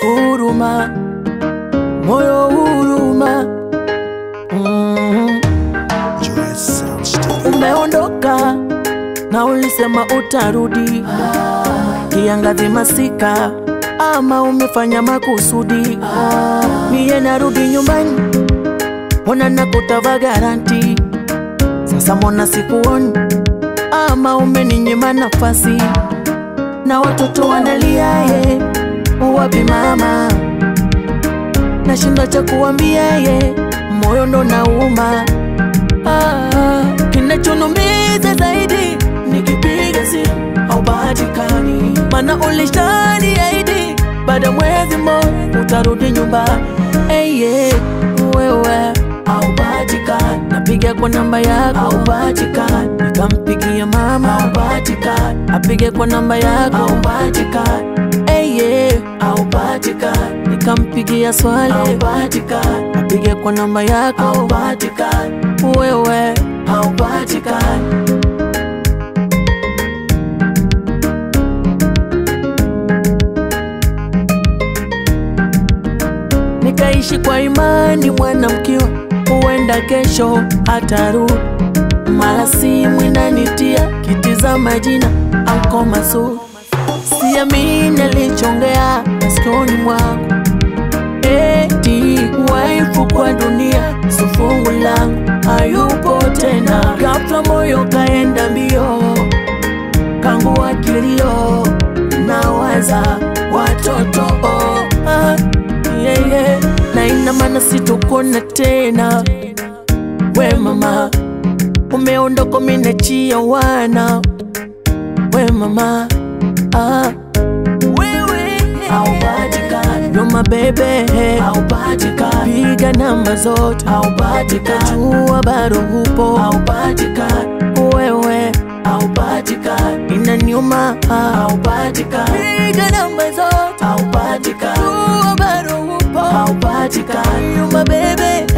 huruma, moyo huruma. Mm. Joyous Sound Studio. Umeondoka na ulisema utarudi, kiangazi masika, ama umefanya makusudi. Mie narudi nyumbani, mbona nakutava garanti, sasa mbona sikuoni, ama umeninyima nafasi, na watoto wanalia ye, wapi mama? Nashinda cha kuambia ye, moyo ndo nauma Ah, kinachonumiza zaidi nikipiga simu haupatikani, mana ulishaniahidi baada ya mwezi mmoja utarudi nyumbani. Hey, yeah, wewe haupatikani, napiga kwa namba yako haupatikani, nikampigia mama haupatikani, apige kwa namba yako haupatikani. Hey, yeah, haupatikani, nikampigia swali haupatikani, apige kwa namba yako haupatikani, wewe haupatikani. nikaishi kwa imani mwanamkiwa, huenda kesho atarudi. Mara simu inanitia kitiza majina Anko Masud, siamini alichongea masikioni mwangu, eti waifu kwa dunia so fungu langu hayupo tena. Ghafla moyo kaenda mbio, kangu akilio, nawaza watoto oh, ah, yeah, yeah. na ina maana sitokona tena. We mama, umeondoka minachia wana. We mama, ah, wewe haupatikani, ndo mabebe haupatikani, piga namba zote haupatikani, jua bado hupo haupatikani, wewe haupatikani, inaniuma haupatikani, piga namba zote haupatikani, jua bado hupo haupatikani, you my baby